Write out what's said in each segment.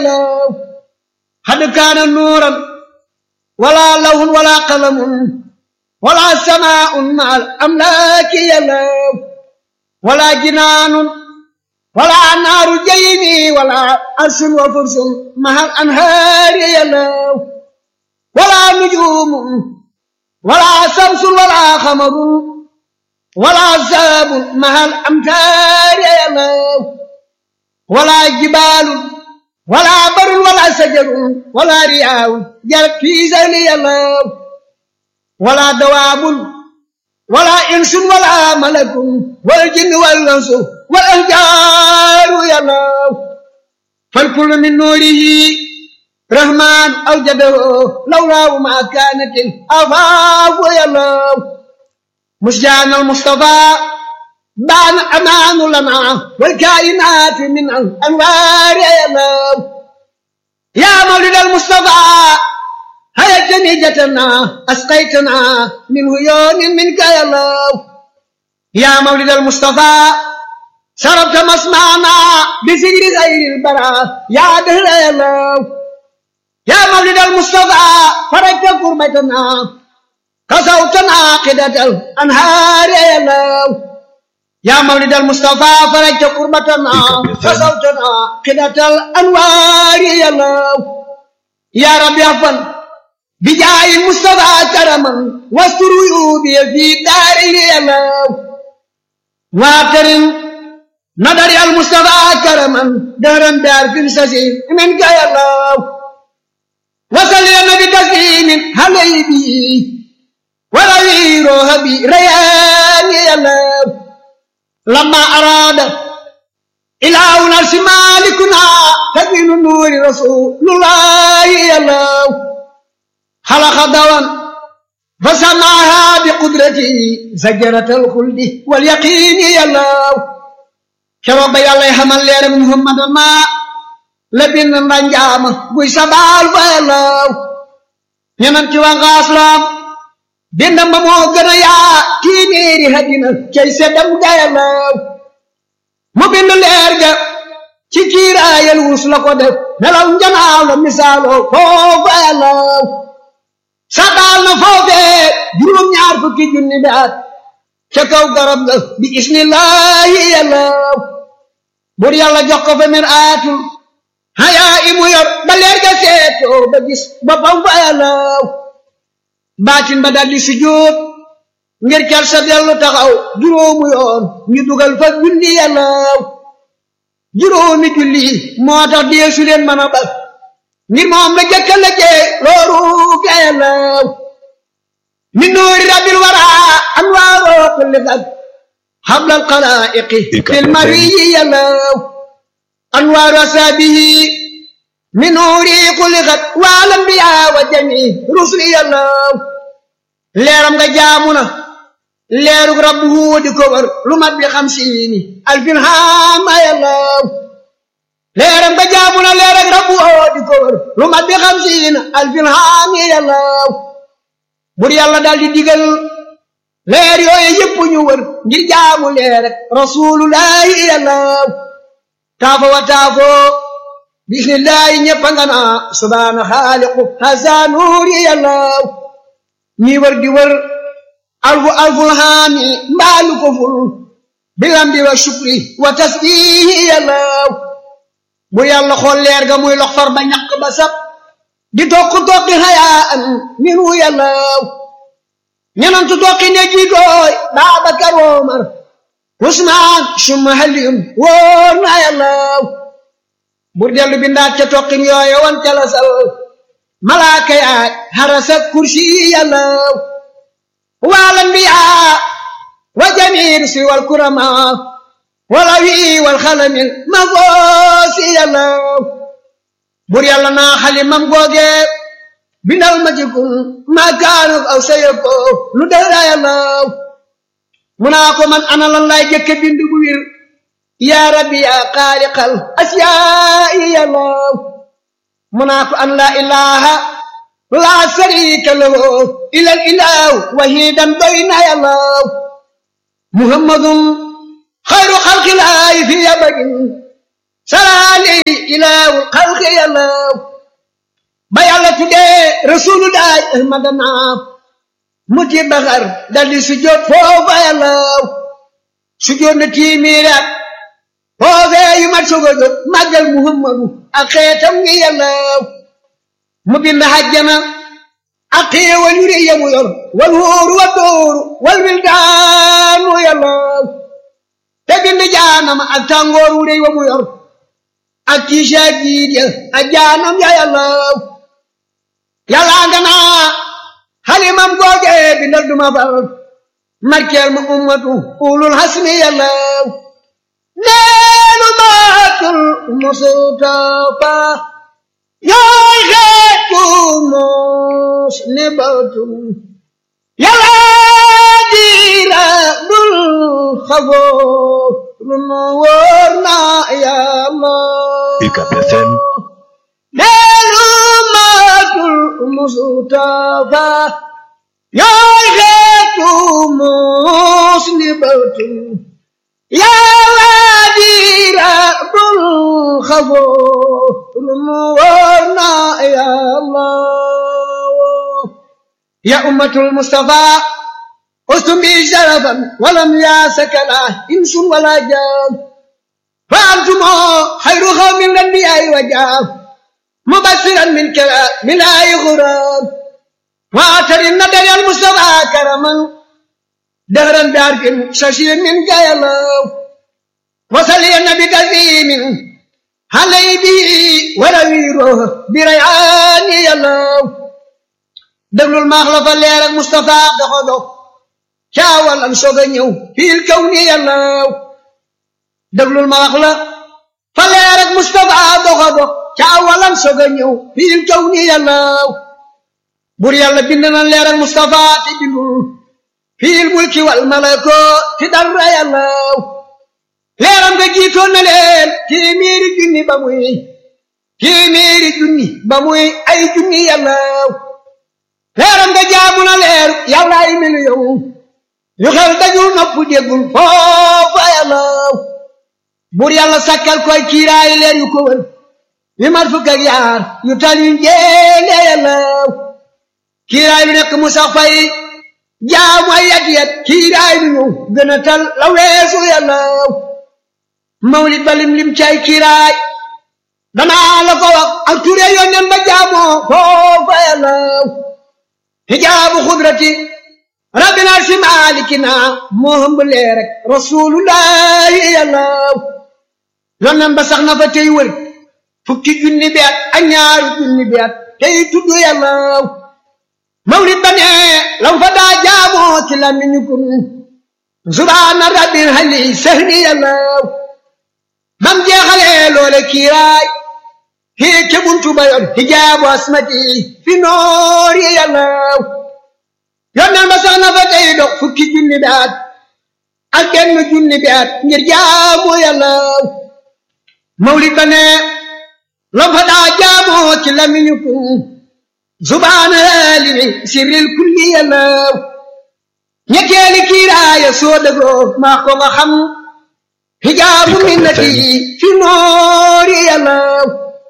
الله قد كان نورا ولا لون ولا قلم ولا سماء مع الأملاك يا الله ولا جنان ولا نار جيني ولا عرش وفرس مع الأنهار يا الله ولا نجوم ولا شمس ولا قمر ولا ساب مع الأمتار يا الله ولا جبال ولا بر ولا شجر ولا رياء جرت في زيني الله ولا دواب ولا إنس ولا ملك والجن والأنس والأحجار يا الله فالكل من نوره رحمن أوجده لولا ما كانت الأفاق يا الله مسجان المصطفى بان أمان لنا والكائنات من الأنوار يا الله يا مولد المصطفى هيا جنيجتنا أسقيتنا من هيون منك يا الله يا مولد المصطفى شربت مسمعنا بسجر غير البراء يا دهر يا الله يا مولد المصطفى فرجت كربتنا كسوتنا قدة الأنهار يا الله يا مولد المصطفى فرجت كربتنا كسوتنا قدة الأنوار يا الله يا رب يفن بجاه المصطفى كرما واستر عيوبي في داري يا الله واكرم نظر المصطفى كرما دهرا دار في السسير منك يا الله وصل يا نبي تسليم علي به وروي روح بي ريان يا الله لما أراد إله نفس مالكنا تبين نور رسول الله يا الله خلق دوا فسمعها بقدرته زجرة الخلد واليقين يا الله كرب يا الله حمل لير محمد ما لبن رنجام بوي سبال يا الله ñenam ci wanga aslam bindam ba moo gën a yaa téeméeri hadina cay seddam gayalaw mu bind leer ga ci kiiraayal wus la ko def nelaw njanaaw la misaaloo foofu ayalaw sadaal na foofee juróom ñaar fukki junni daat ca kaw garab ga bi ismillahi yalaw bur yàlla jox ko fa mir aatul hayaa imu yor ba leer ga seetoo ba gis boppam fa yalaw baatin ba daldi sujjóot ngir cal sa dellu taxaw juróomu yoon ñu dugal fa julli yàllaaw juróomi julli moo tax deesu leen mën a bal ngir moom la jëkka la jee looru ga yàllaaw min nuuri rabbil wara anwaaroo kulli fag xablal xalaa'iqi fil mariyi yàllaaw anwaaru asaabihi min nuuri kulli fag waal anbiyaa wa jamii rusli yàllaaw leeram nga jaamu na leerug rabbu di ko war lu mat bi xamsiini alfin haama yàllaaw leeram nga jaamu na leerug rabbu di ko war lu mat bi xamsiina alfin haami yàllaaw bur yàlla daal di digal leer yooyu yëpp ñu wër ngir jaamu leer ak rasulullahi yàllaaw taafo wa taafo bismillahi ñëpp nga naa subhaana xaaliqu hasa nuuri yàllaaw ñi wër di wër alfu alful haami mbaalu ko ful bilambi wa shukri wa tasbihi yàllaaw bu yàlla xool leer ga muy lox far ba ñaq ba sab di tokk tokki hayaan minu yàllaaw ñenantu tokki ne jiitooy Baabakar Omar Usmaan summa Aliyun wóor na yàllaaw bur dellu bindaat ca tokkin yooye wan ca la sal malaaka yaay harasa kursi yàllaaw wal anbiyaa wa jamiir si wal kurama wala wi wal xalamil ma goosi yàllaaw bur yàlla naa xalimam googe bindal ma ci kun ma kaanu aw sayako lu dara yàllaaw mu naa ko man ana lan lay jëkke bind bu wir yaa rabbi yaa xaaliqal asiyaa'i yàllaaw mu naa ko an laa ilaaha laa sariika lahu ilal ilaahu wahidan doy na yàllaaw muhammadun xayru xalqilaahi fi abadin salaali ilaawul xalqi yàllaw ba yàlla tuddee rasulullahi ahmadana muti baxar daldi sujjóot foofa yàllaw sujjóot na tiimiir at foofee yu mat soog a jóg màggal muhammadu ak xeetam ngi yàllaw mu bind hajjana ak xéewal yu rëy yamu yor wal wóoru wal dóoru wal wildaanu yàllaw te bind jaanama ak tàngoor wu rëy wa mu yor ak tiisa jiit ya ak jaanam ya yàllaw yàllaa nga naa xalimam googe bindal duma fal markeel ma ummatu ulul hasmi yàllaw neenu maatul mustafa yooy xeetu mos ne batum yàllaa diira dul xafoo lu nu wóor na yàlla UCAB FM neenu maatul mustafa yooy xeetu mos ne batum yàlla diira dul xafoo lu nu wóor na yàlla ya ummatul mustafa ustum bi sharafan walam yaasaka la insun wala jaam fa antumo xayru xawmin lanbiyaay wa jaam mubasiran min kala min ay xuraam waatari nadari al mustafa karaman dahran bi arfin shashin min gayalaw wasali nabi tazimin halay bi warawiro bi rayani yalaw déglul maax la fa leer ak Moustapha doxo dox caawalan soog a ñëw fiil kaw ni yàllaw déglul ma wax la fa leer ak Moustapha doxo dox caawalan soog a ñëw fiil kaw ni yàllaw bur yàlla bind na leer ak Moustapha te bindul fiil mulki wal malako ti dara yàllaw leeram nga jiitoon na leen téeméeri junni ba muy téeméeri junni ba muy ay junni yàllaw leeram nga jaamu na leer yàlla ay miliyoŋ yu xel dajul nopp déggul foofa yàllaw bur yàlla sakkal koy kiiraay leer yu ko wër yu mat fukk ak yaar yu tal yu njéene yàllaw kiiraay lu nekk mu sax fay jaamu ay yat yat kiiraay lu ñëw gën a tal la weesu yàllaw mawlid ba lim lim cay kiiraay danaa la ko wax ak ture yónneen ba jaamoo foofa yàllaw hijaabu xudrati rabbina si maalikina moo hëmb leer rek rasulullahi yàllaw yónneen ba sax na fa tey wër fukki junni bi at ak ñaari junni bi at tey tudd yàllaw mawlid ba ne lam fa daa jaamoo ci lamiñu kun subhaana rabbil hali sehni yàllaw bam jeexalee loole kiiraay hii ke buntu ba yoon hijaabu asmati fi noor yi yàllaw yónneen ba sax na fa tey dox fukki junni bi at ak benn junni bi at ngir jaamu yàllaw mawlid ba ne lam fa daa jaamoo ci lamiñu kun subhaana limi sirril kulli yàllaw ñetteeli kiiraaya soo dëggoo maa ko nga xam hijaabu minnati fi noor yi yàllaw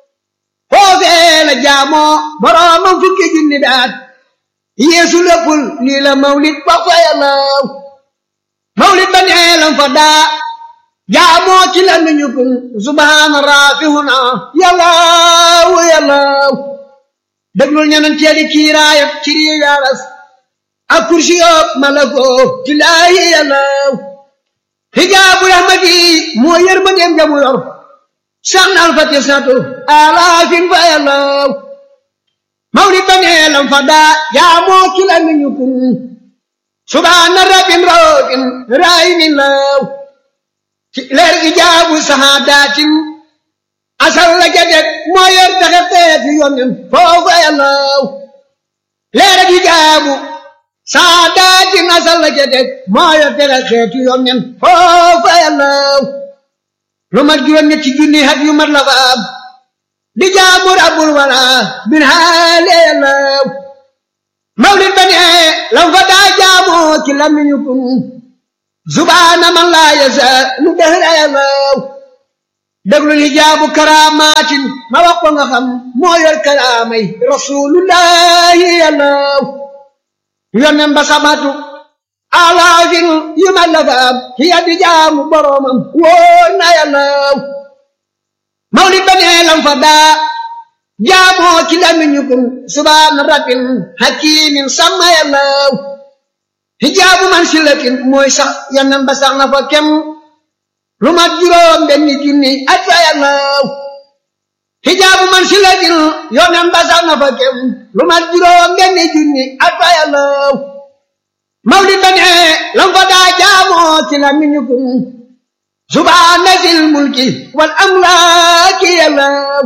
foofee la jaamoo boroomam fukki junni daat yeesu léppul lii la mawlid ba fa yàllaw mawlid ba nee lam fa daa jaamoo ci la nuñu kun subhaana raafihuna yàllaw yàllaw déglul ñanan teeli kiiraayam ci rii yaaras ak kursi yoob malako tilaahi yàllaw hijaabu rahmati moo yër ma dem jamu yor sax na alfati satu alaafin fa yàllaw mawlid ba nee lam fa daa jaamoo ci la nuñu kun subhaana rabbin raofin raayimin law ci leer ijaabu sahaadatin asal la jadet moo yor taxe xeeti yonen foofa yàllaw leer ijaabu sahaadatin asal la jadet moo yor taxe xeeti yonen foofa yàllaw lu mat juróom ñetti junni hat yu mat la fa am di jaamu rabbul wala bin haale yàllaw mawlid ba ne lam fa daa jaamoo ci lamiñu kun subhaana man laa yasa lu dehra yàllaw déglul hijaabu karaamaatin ma wax ko nga xam moo yor karaamay rasulullahi yàllaw yonen ba sabatu alaafin yu ma lafaam ci yaddi jaamu boromam wóor na yàllaw mawlid ba nee lam fa daa jaamoo ci lamiñu kun subhaana rabbin hakimin sama yàllaw hijaabu man silatin mooy sax yonen ba sax na fa kem lu mat juróom benni junni at fa yàllaw hijaabu man silatin yonen ba sax na fa kem lu mat juróom benni junni at fa yàllaw mawlid ba ne lam fa daa jaamoo ci la miñu kun subhaana sil mulki wal amlaaki yàllaw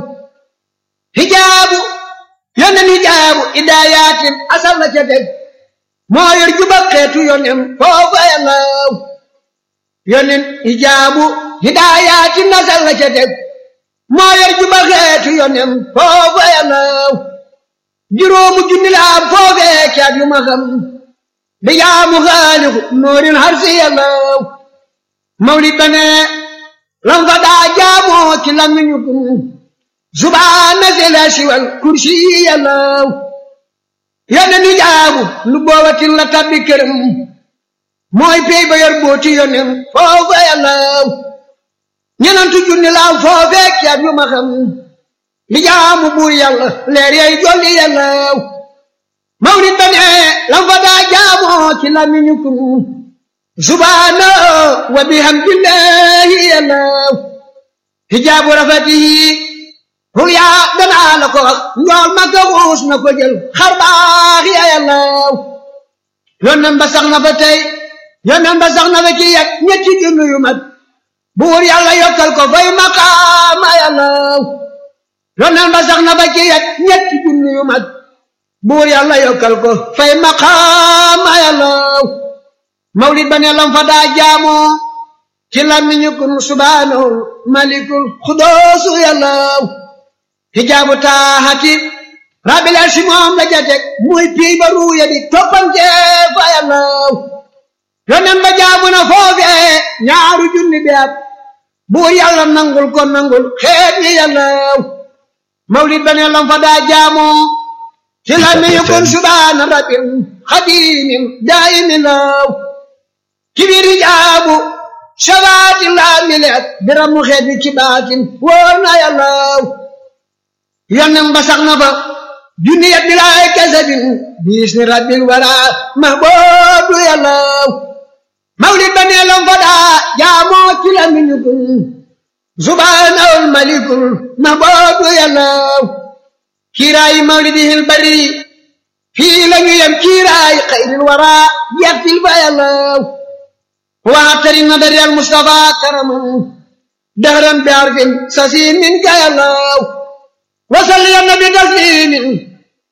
hijaabu yonen hijaabu idaayatin asal na ca teg moo yor juba xeetu yonen foofa yàllaw yonen hijaabu hidaayatin asal na ca teg moo yor juba xeetu yonen foofa yàllaw juróomu junni la am foofee caat yu ma xam bi jaamu xaaliku noorin harsi yàllaw mawlid ba ne lam fa daa jaamoo ci lamiñu kun subhaana sela siwal kursi yàllaw yonen hijaabu lu boobatin la tabbi këram mooy pey ba yor booti yonen foofa yàllaw ñenantu junni laaw foofee caat yu ma xam li jaamu buur yàlla leer yay jolli yàllaw mawlid ba ne lam fa daa jaamoo ci lamiñu kun subhaana wa bihamdillahi yàllaw hijaabu rafatihi hul yaa danaa la ko wax njool ma ko xuus na ko jël xar baax ya yàllaw yonen ba sax na fa tey yonen ba sax na fa ci yet ñetti junni yu mat buur yàlla yokkal ko fay maqaama yàllaw yonen ba sax na fa ci yet ñetti junni yu mat buur yàlla yokkal ko fay maqaama yàllaw mawlid ba ne lam fa daa jaamoo ci lamiñu kun subhaanahu malikul xudoosu yàllaw hijaabu taaxati rabbil arsi moom la jatek muy pii ba ruuya di toppante fa yàllaw yonen ba jaamu na foofee ñaaru junni bi at buur yàlla nangul ko nangul xeet yi yàllaw mawlid ba ne lam fa daa jaamoo ci lamiñu kun subhaana rabbil xadimin daayimin law ci biir hijaabu shabaati laa mileet biramu xeet bi ci baatin wóor na yàllaw yonen ba sax na fa junni yat bilaay kasabin biis ni rabbil wara mahboobu yàllaw mawlid ba nee lam fa daa jaamoo ci la miñu kun subhaanahul malikul mahboobu yàllaw kiiraayi mawlidihil bari fii la ñu yem kiiraayi xayril wara yettil fa yàllaw waxtari nadari al mustafa karaman dahran bi arfin sasiin min ka yàllaw وصل يا النبي تسليم